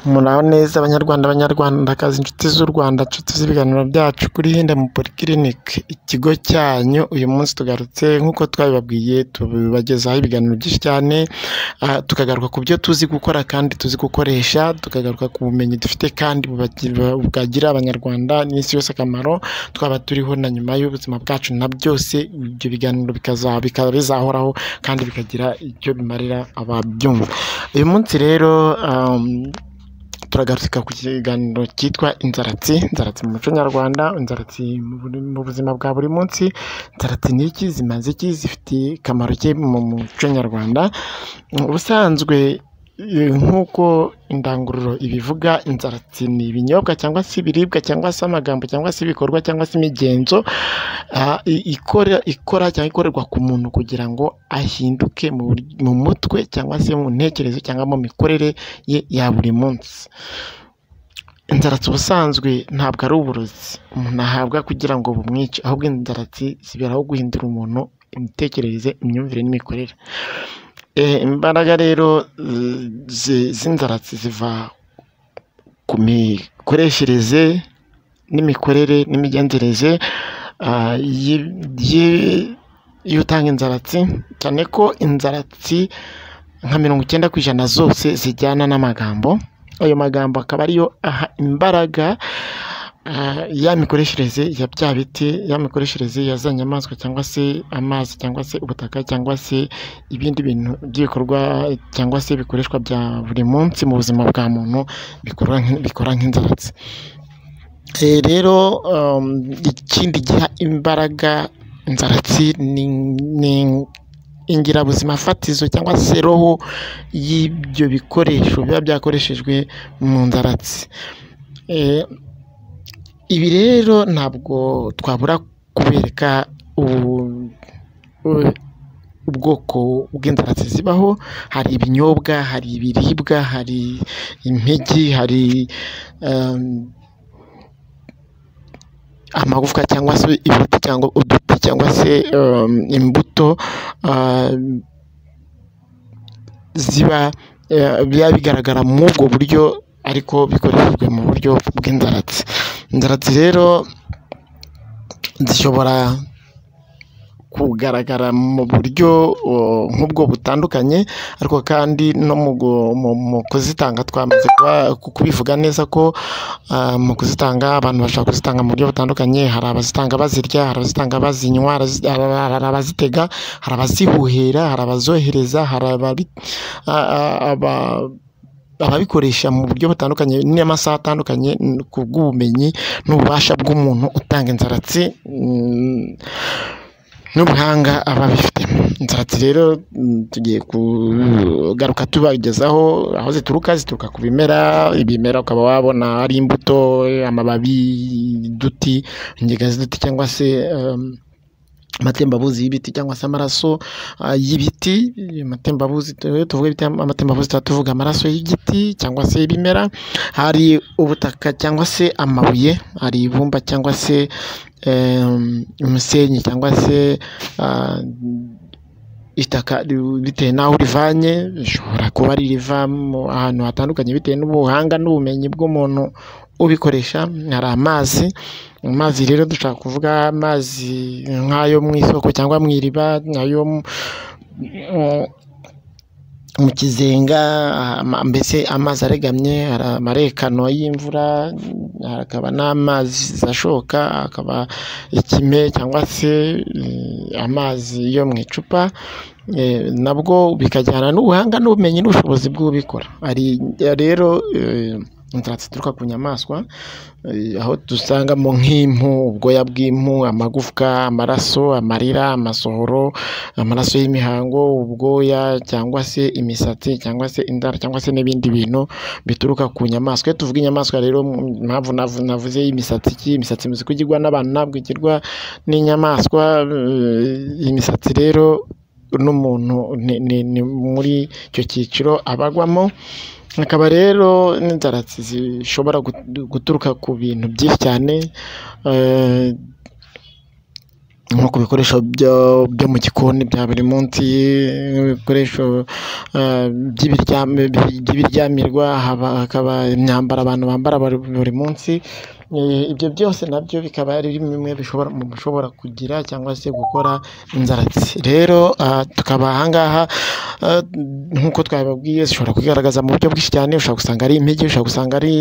Muraho neza banyarwanda, banyarwandakazi, inshuti z'u Rwanda, inshuti z'ibiganiro byacu kuri Hirinde Polyclinique, ikigo cyanyu, uyu munsi tugarutse nk'uko twabibabwiye tubagezaho ibiganiro byinshi cyane, tukagaruka ku byo tuzi gukora kandi tuzi gukoresha, tukagaruka ku bumenyi dufite kandi bwagirira abanyarwanda n'isi yose akamaro, twaba turiho na nyuma y'ubuzima bwacu na byose, ibyo biganiro bikaba bizahoraho kandi bikagira icyo bimarira ababyumva. Uyu munsi rero turagaruka ku kiganiro cyitwa inzaratsi, inzaratsi mu muco nyarwanda, inzaratsi mu buzima bwa buri munsi, inzaratsi ni iki, zimaze iki, zifitiye akamaro ki mu muco nyarwanda, ubusanzwe nk'uko indangururo ibivuga, inzaratsi ni ibinyobwa cyangwa se ibiribwa cyangwa se amagambo cyangwa se ibikorwa cyangwa se imigenzo ikora cyangwa ikorerwa ku muntu kugira ngo ahinduke mu mutwe cyangwa se mu ntekerezo cyangwa mu mikorere ye ya buri munsi. Inzaratsi ubusanzwe ntabwo ari uburozi umuntu ahabwa kugira ngo bumwice, ahubwo inzaratsi ziberaho guhindura umuntu imitekerereze, imyumvire n'imikorere. Imbaraga rero z'inzaratsi ziva ku mikoreshereze n'imikorere n'imigenzereze y'utanga inzaratsi, cyane ko inzaratsi nka mirongo icyenda ku ijana zose zijyana n'amagambo, ayo magambo akaba ariyo aha imbaraga ya mikoreshereze ya bya biti, ya mikoreshereze ya za nyamaswa cyangwa se amazi cyangwa se ubutaka cyangwa se ibindi bintu by'ibikorwa cyangwa se bikoreshwa bya buri munsi mu buzima bwa muntu bikora nk'inzaratsi. Rero ikindi giha imbaraga inzaratsi ni ingirabuzima fatizo cyangwa se roho y'ibyo bikoresho biba byakoreshejwe mu nzaratsi. Ibi rero ntabwo twabura kubereka ubwoko bw'inzaratsi zibaho, hari ibinyobwa, hari ibiribwa, hari impigi, hari amagufwa cyangwa se ibiti cyangwa uduti cyangwa se imbuto ziba bigaragara muri ubwo buryo ariko bikoreshejwe mu buryo bw'inzaratsi. Inzaratsi rero zishobora kugaragara mu buryo nk'ubwo butandukanye ariko kandi no mu kuzitanga twamaze kubivuga neza ko mu kuzitanga abantu bashobora kuzitanga mu buryo butandukanye, hari abazitanga bazirya, hari abazitanga bazinywa, hari abazitega, hari abazihuhera, hari abazohereza, hari ababikoresha mu buryo butandukanye n'amasaha atandukanye ku bw'ubumenyi n'ububasha bw'umuntu utanga inzaratsi n'ubuhanga aba abifitemo. Inzaratsi rero tugiye kugaruka tubagezaho aho zituruka, zituruka ku bimera, ibimera ukaba wabona ari imbuto, amababi, uduti, ingiga z'uduti cyangwa se amatembabuzi y'ibiti cyangwa se amaraso y'ibiti, amatembabuzi tuvuga amatembabuzi tuba tuvuga amaraso y'igiti cyangwa se y'ibimera, hari ubutaka cyangwa se amabuye, hari ibumba cyangwa se umusenyi cyangwa se itaka bitewe n'aho urivanye, rishobora kuba ririva ahantu hatandukanye bitewe n'ubuhanga n'ubumenyi bw'umuntu ubikoresha, hari amazi, amazi rero dushobora kuvuga amazi nk'ayo mu isoko cyangwa mu iriba, ayo mu kizenga, mbese amazi aregamye, hari amarekano y'imvura, hakaba n'amazi ashoka, hakaba ikime cyangwa se amazi yo mu icupa, nabwo bikajyana n'ubuhanga n'ubumenyi n'ubushobozi bw'ubikora. Rero inzaratsi zituruka ku nyamaswa aho dusangamo nk'impu, ubwoya bw'impu, amagufwa, amaraso, amarira, amasohoro, amaraso y'imihango, ubwoya cyangwa se imisatsi cyangwa se inzara cyangwa se n'ibindi bintu bituruka ku nyamaswa. Iyo tuvuga inyamaswa rero impamvu navuze imisatsi iki, imisatsi imaze kugirwa n'abantu ntabwo igirwa n'inyamaswa, imisatsi rero n'umuntu ni muri icyo cyiciro aba agwamo, hakaba rero n'inzaratsi zishobora guturuka ku bintu byinshi cyane. nko ku bikoresho byo mu gikoni bya buri munsi, nk'ibikoresho by'ibiryamirwa, hakaba imyambaro abantu bambara buri munsi, ibyo byose nabyo bikaba ari bimwe mu bishobora kugira cyangwa se gukora inzaratsi. Rero tukaba aha ngaha nk'uko twabibabwiye, zishobora kwigaragaza mu buryo bwinshi cyane, ushobora gusanga ari impigi, ushobora gusanga ari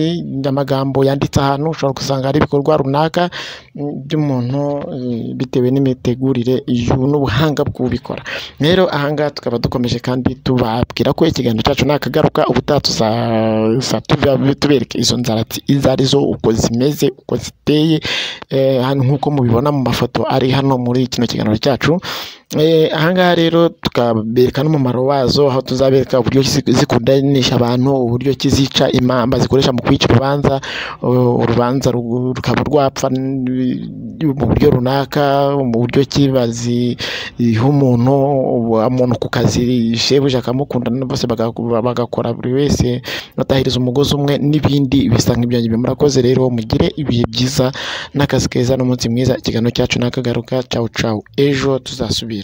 amagambo yanditse ahantu, ushobora gusanga ari ibikorwa runaka by'umuntu bitewe n'imitegurire n'ubuhanga bw'ubikora. Rero aha ngaha tukaba dukomeje kandi tubabwira ko ikiganiro cyacu nakagaruka, ubutaha tuzajya tubereka izo nzaratsi izo ari zo, uko zimeze, uko ziteye, nk'uko mubibona mu mafoto ari hano muri kino kiganiro cyacu. Aha ngaha rero tukabereka n'umumaro wazo, aho tuzabereka uburyo zikundanisha abantu, uburyo ki zica imanza zikoresha mu kwica urubanza, urubanza rukaba rwapfa mu buryo runaka, mu buryo ki baziha umuntu, umuntu ku kazi shebuja akamukunda bose bagakora buri wese batahiriza umugozi umwe n'ibindi bisa nk'ibyo ngibyo. Murakoze rero mugire ibihe byiza n'akazi keza n'umunsi mwiza, ikiganiro cyacu nakagaruka, cawu cawu, ejo tuzasubira.